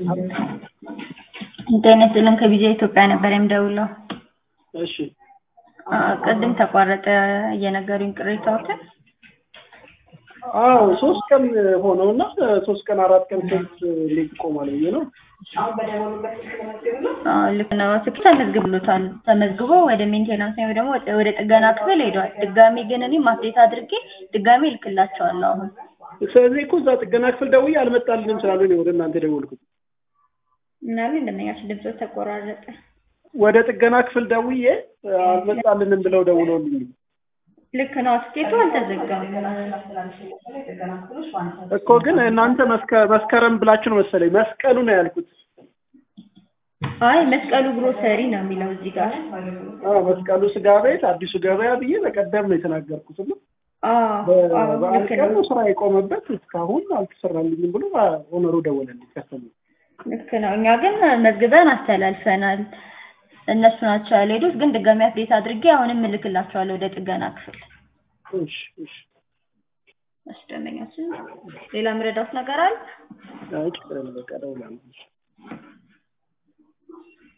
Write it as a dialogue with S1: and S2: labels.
S1: ጤና ይስጥልን ከቢጃ ኢትዮጵያ ነበር የምደውለው።
S2: እሺ
S1: አ፣ ቅድም ተቋረጠ እየነገሩኝ ቅሬታዎትን።
S2: አዎ ሶስት ቀን ሆነው እና ሶስት ቀን አራት ቀን ሴት እንዴት ይቆማል ብዬ ነው።
S1: አ፣ ልክ ነው። ስልክ ተመዝግብሎታል። ተመዝግቦ ወደ ሜንቴናንስ ወይ ደግሞ ወደ- ወደ ጥገና ክፍል ሄዷል። ድጋሜ ግን እኔም አፕዴት አድርጌ ድጋሜ እልክላቸዋለሁ አሁን
S2: ስለዚህ እኮ እዛ ጥገና ክፍል ደውዬ አልመጣልንም ስላሉ ነው ወደ እናንተ የደወልኩት።
S1: ምናምን እንደነኛቸው ድምፆ ተቆራረጠ።
S2: ወደ ጥገና ክፍል ደውዬ አልመጣልንም ብለው ደውለውልኝ
S1: ልክ ነው። ስቴቱ አልተዘጋም።
S2: እኮ ግን እናንተ መስከ- መስከረም ብላችሁ ነው መሰለኝ መስቀሉ ነው ያልኩት።
S1: አይ መስቀሉ ግሮሰሪ ነው የሚለው እዚህ ጋር።
S2: አዎ መስቀሉ ስጋ ቤት አዲሱ ገበያ ብዬ በቀደም ነው የተናገርኩት እና
S1: አዎ አዎ፣
S2: በበዓል
S1: ልክ
S2: ቀን
S1: ነው።
S2: ነው ስራ የቆመበት እስካሁን አልተሰራልኝም ብሎ ኦነሩ ደወለልኝ ከሰሙ
S1: ልክ ነው። እኛ ግን መዝግበን አስተላልፈናል። እነሱ ናቸው ያልሄዱት፣ ግን ድጋሚ አፕዴት አድርጌ አሁንም እልክላቸዋለሁ ወደ ጥገና ክፍል።
S2: እሺ እሺ
S1: አስደመኛችን ሌላ ምረዳት ነገር አለ?
S2: አይ ችግር የለም በቃ እደውላለሁ